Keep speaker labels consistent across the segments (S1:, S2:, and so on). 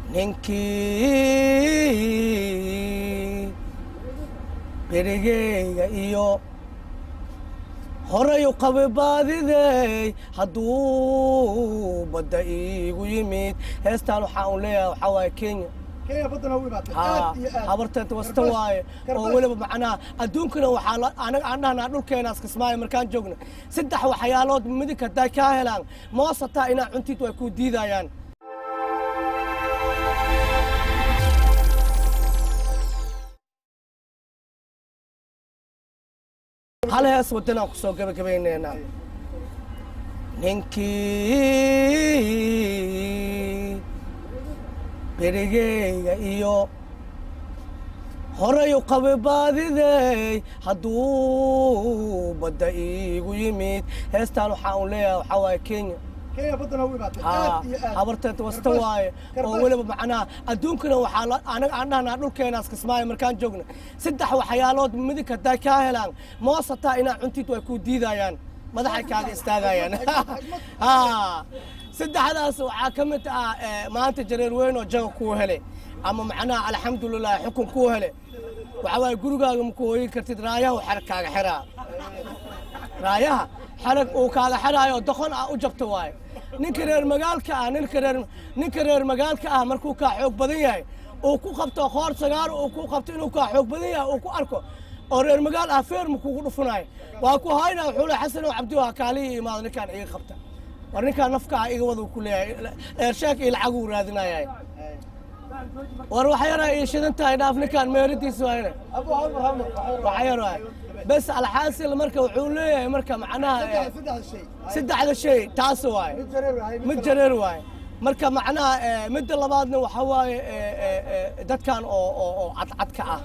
S1: ninkii berigeyga iyo horayu qabe baadidey hadduu badda iigu yimid heestaan waxaa un leeyahay waxaa waaye kenya
S2: kenya baddana u imaatay
S1: haa
S2: aad iyo aad
S1: habarteed wasta waaye oo weliba macnaha adduunkana waxaa la- anaga aan dhahnaa dhulkeenaas kismaayo markaan joogna saddex waxyaalood midig hadday kaa helaan moos hataa inaa cuntid way kuu diidayaan hal hees wadanaan ku soo gebagabaynaynaa ninkii berigeyga iyo horayu qabe baadidey hadduu badda iigu yimid heestaan waxaa un leeyahay waxaa waaye kenya
S2: kenya baddana u imaatay
S1: haa
S2: aad iyo aad
S1: habarteed wasta waaye oo weliba macnaha adduunkana waxaa la- anaga aan dhahnaa dhulkeenaas kismaayo markaan joogna saddex waxyaalood midig hadday kaa helaan moos hataa inaa cuntid way kuu diidayaan madaxay kaaga istaagayaan haa saddexdaas waxaa ka mid ah eh, maanta jareer weyn oo jaga kuu hele ama macnaha alxamdulilah xukun kuu hele waxaa waaye gurigaaga ma ku hooyin kartid raayaha xer kaaga xiraa raayaha xarag uu kaaga xiraayo oo doqon ah u jabta waaye ninka reer magaalka ah ninka reer ninka reer magaalka ah markuu kaa xoog badan yahay uu ku qabto qoor sagaar uu ku qabto inuu kaa xoog badan yahay uu ku arko oo reer magaal ah feerma kugu dhufunayo waa ku haynaa wuxuu le xasan oo cabdi waa kaalihii imaado ninkaan iga qabta war ninkaan nafka ah iga wada ku leeyahay eersheek iyo lacag uu raadinayahay war waxa yaraa ii shidan tahay dhaaf ninkaan meeradiisa waayne
S2: abu halmar halmar
S1: waxa yar waay bes alxaasil marka wuxuu leeyahay marka macnaha eh,
S2: saddex shay
S1: saddexda shay taas waaye
S2: mid jareer wahay
S1: mid jareer waaye marka macnaha eh, midda labaadna waxaa waaye eh, eh, eh, dadkan oo oo oo cadcadka ah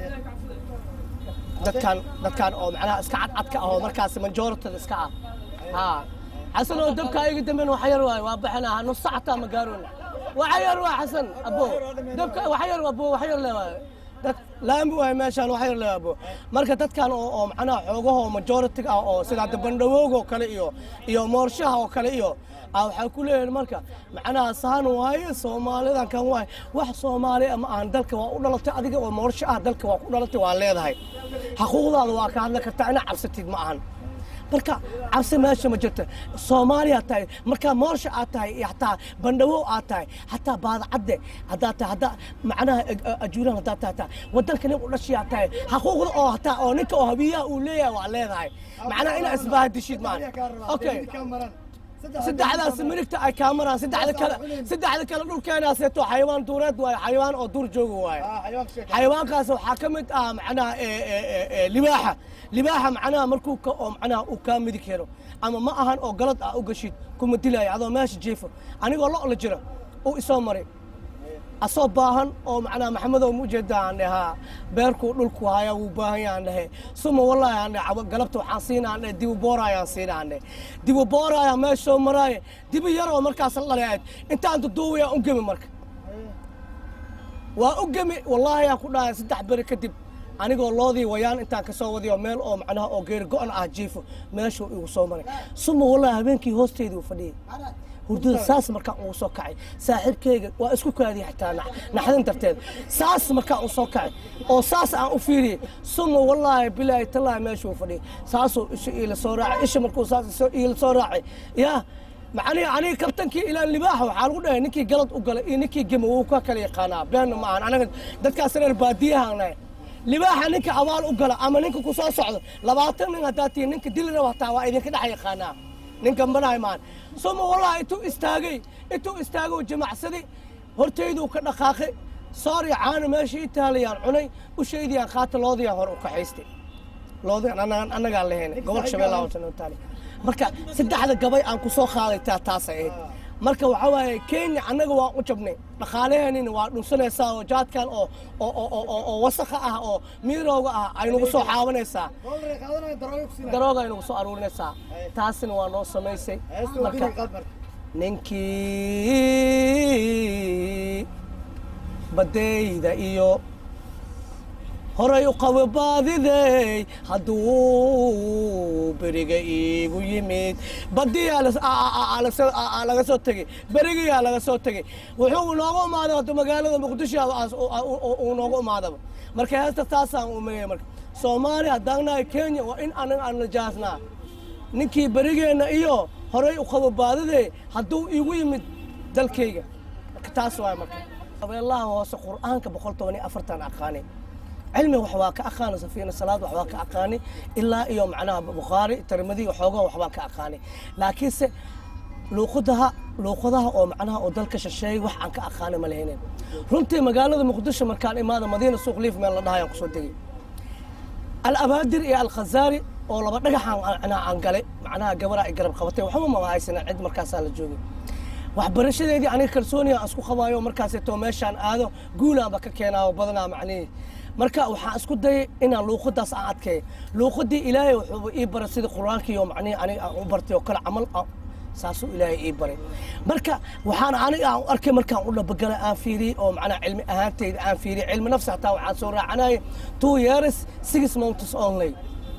S1: dadkan dadkan oo macnaha iska cadcadka ah oo markaas majoritada iska ah haa xasan oo dabka iga dambeyn waxa yar waaye waa baxinaa nus saacataa ma gaarona waxa yar waa xasan abo dabka waxa yar abo waxa yar le waaye dad laami waaye meeshaan waxa yar le abo marka dadkan oo oo macnaha xoogaha oo majority ah oo sida hadda bandhawoog oo kale iyo iyo moorshaha oo kale iyo ah waxaa ku leeyahay marka macnaha saan waaye soomaalidan kan waaye wax soomaali ama aan dalka waa u dhalatay adiga oo moorsho ah dalka waa ku dhalatay waa leedahay xaquuqdaada waa ka hadli kartaa inaa cabsatid ma ahan marka cabsi meesha ma jirta soomaaliya tahay markaa moorsha aad tahay iyo hataa bandhawow aad tahay hataa baadacadde haddaad tahay haddaa macnaha ajuuraan haddaad tahay hataa wadanka nin u dhashiyaa tahay xaquuqda oo hataa oo ninka oo habiyaha uu leeyahay waa leedahay macnaha inaa isbaahadishid maahan okay saddexdaas midigta ay kaa maraan saddexda kale saddexda kale dhulkeenaaseeto xayawaan duureed waaye xayawaan oo duur jooga waaye xayawaankaas waxaa ka mid ah macnaha eh, eh, eh, eh, libaaxa libaaxa macnaha markuu ka oo macnaha uu kaa midig helo ama ma ahan oo galad ah u gashid kuma dilaayo adoo meesha jiifo anigoo lo la jira uu isoo maray asoo baahan oo macnaha maxamedow ma ujeedaa aan dhahaa beerkuu dhulku haya wuu baahan yahan dhahe suma wallahi aan dhahe galabta waxaan siina aan dhahe dibu boorayaan siina aan dhahe dibu booraya meesha soo maraaye dibi yar oo markaas la dhalay aad intaan duduuwaya u gemi marka waa u gemi wallaahi aan ku dhahay saddex beri kadib anigoo loodii wayaan intaan ka soo wadiyo meel oo macnaha oo geeri go-an ah jiifo meeshuu igu soo maray suma wallahi habeenkii hoosteedii u fadhiyey hurdada saas markaan ugu soo kacay saaxiibkeyga waa isku kaadiyay xitaa nax- naxdin darteed saas markaan u soo kacay oo saas aan u fiiriyey suma wallaahi bilaahi tallaahi meeshuu fadhiyay saasuu isha iila soo raacay isha markuu saas iso- iila soo raacay yaa macnihi aniga kabtankii ilaan libaaxa waxaa lagu dhahay ninkii galad u galay iyo ninkii gema wuu ka kala yaqaanaa beenna ma ahan anaga dadkaas reer baadiyahaan nahay libaaxa ninka abaal u gala ama ninka ku soo socdo labaatan nin haddaad tihiin ninka dili raba hataa waa idinka dhex yaqaanaa ninkan banahay maan suma wallahi intuu istaagay intuu istaagay jamacsaday hortayduu ka dhaqaaqay soori caano meesha ii taalayaan cunay ushaydiyaan qaata loodiyaan hore u kaxaystay loodiyaan annagaan annagaan lahayn gobolka shabeellaha hoose noo taali marka saddexda gabay aan ku soo qaaday taa taasay ahayd marka waxaa waaye kenya annaga waa u jabnay dhaqaalaheenina waa dhunsanaysaa oo jaadkan oo oo oo oo- oo oo wasakha ah oo miirowga ah ay nagu soo xaabanaysaa darooga ay nagu soo aruurinaysaa taasina waa noo samaysay marka ninkii badayda iyo horay u qabo baadidey hadduu beriga iigu yimid badiyaa las- aa- aa- aa- las- aa- aa- laga soo tegey berigiyaa laga soo tegey wuxuu nooga imaaday hadda magaalada muqdisho aas- uu- uu- uu nooga imaadaba marka heesta taasaan umeeyey marka soomaaliya haddaan nahay kenya waa in anaga aan najaasnaa ninkii berigeenna iyo horay u qabo baadidey hadduu iigu yimid dalkayga marka taas waay marka abeellaha hoose qur'aanka boqol toban iyo afartan aqaani cilmi wax waa ka aqaani safiina salaad wax waa ka aqaani ilaa iyo macnaha bukhaari tirmidi waxoogaa wax baan ka aqaani laakiinse luuqadaha luuqadaha oo macnaha oo dalka shisheeyay wax aan ka aqaani ma lahaynin runtii magaalada muqdisho markaan imaada madiina suuq liif meel la dhahayaan kusoo degay alabaadir iyo alkhazaari oo laba dhagaxaan macnaha aan galay macnaha gabaraa ay garab qabatay waxba ma haysanin cid markaasaan la joogay waxbarashadeedii aniga kalsooniya aan isku qabaayo markaaseeto meeshaan aado guulaanba ka keenaayo badanaa macnihii marka waxaan isku dayay inaan luuqadaas aan adkeeyo luuqadii ilaahay wuxuu ii baray sidii qur-aankii oo macnihi aniga aan u bartay oo kale camal aan- saasuu ilaahay ii baray marka waxaan aniga aan u arkay markaan u dhabagalay aan fiiriyey oo macnaha cilmi ahaantayda aan fiiriyey cilmi nafsi hataa waxaan soo raacanayay two years six months only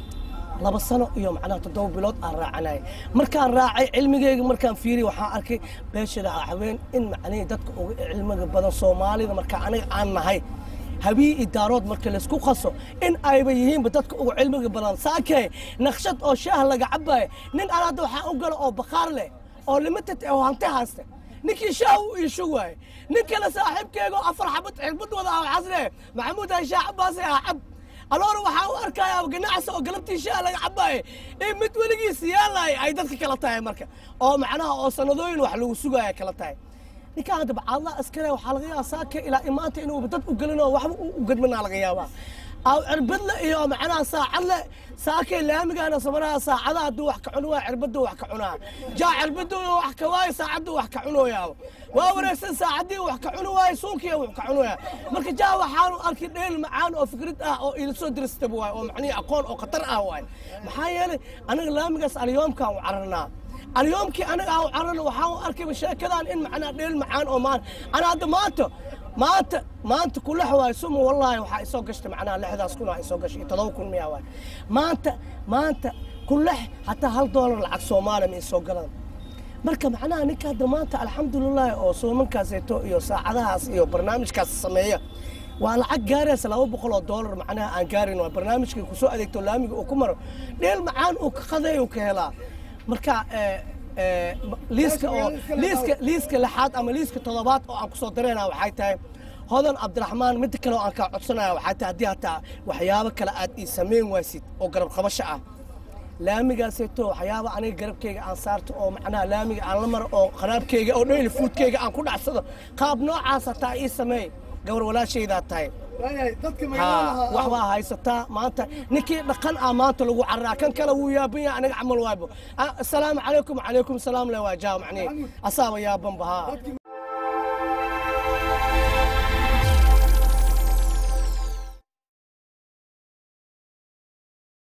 S1: laba sano iyo macnaha toddoba bilood aan raacanayay markaan raacay cilmigeyga markaan fiiriyey waxaan arkay beeshada haween in macnihii dadka uga cilmiga badan soomaalida marka aniga aan nahay habii idaarood marka laysku qaso in ayba yihiinba dadka ugu cilmiga badan saakee naqshad oo shaah laga cabayo nin aan hadda waxaan u galo oo bakhaar leh oo limited oo hanti haysta ninkii shaah u iishu waaye nin kale saaxiibkeega oo afar xabad cirbad wada ah waxaas leeyahay maxamuud ha shaah cabaase ah cab aloora waxaa u arkayaa ganacsi oo galabtii shaah laga cabaaye in mid weligiis yaalay ay dadka kala tahay marka oo macnaha oo sanadooyin wax lagu sugaya kala tahay ninkaan hadda bacadla askare waxaa laga yaabaa saaka ilaa imaanta inuu dad u gelin oo waxba u gadmanaa laga yaabaa aw cirbadle iyo macnaha saacadle saakay laamigaana samanaha saacada hadduu wax ka cuni waa cirbaddu wax ka cunaa jaa cirbaddu wax ka waayo saacaddu wax ka cunooyaa waa wareegsan saacaddii wax ka cuni waayo suunkiya wax ka cunoyaa marka jaa waxaanu arkay dheel macaan oo fikrad ah oo ila soo diristaba waay oo macnihi aqoon oo khatar ah waay maxaa yeelay aniga laamigaas alyoomkaan u cararnaa اليومكي انا او عرنا وحاول اركب الشركه ان معنا ديل معان او مان انا هذا مانتو مانت مانت كل حواي سمو والله وحا يسو قشت معنا لحداس كلها يسو قشت تضو كل مياه واي مانت مانت كل حتى هل دولار العكس سومالي من يسو قلن marka macnaha ninka hadda maanta alxamdulilahi oo soomankaaseeto iyo saacadahaas iyo barnaamijkaas sameeya waa lacag gaaraysa laba boqol oo doolar macnaha aan gaarin waa barnaamijkii kusoo adeegto laamiga uu ku maro dheel macaan uu ka qaday uu ka helaa marka eh, eh, liiska oo liiska liiska lixaad ama liiska toddobaad oo aan kusoo dareynaa waxay tahay hodan cabdiraxmaan midda kale oo aan kaa codsanaya waxay tahay haddii hataa waxyaabo kale aad ii samayn waysid oo garab qabasho ah laamigaaseeto waxyaaba aniga garabkeyga aan saarto oo macnaha laamiga aan la maro oo qaraabkeyga oo dhayli fuudkeyga aan ku dhacsado qaab noocaas hataa ii sameey gabar walaashaydaa tahay
S2: waayahay dadka
S1: ها
S2: magaalada
S1: waxbaa haysataa maanta ninkii dhaqan ah maanta lagu caraa kan kale wuu yaaban yahay aniga camal waaybo Ah, asalaamu calaykum calaykum salaam le waa jaa macnihi asaaba yaabanba haa
S2: dadka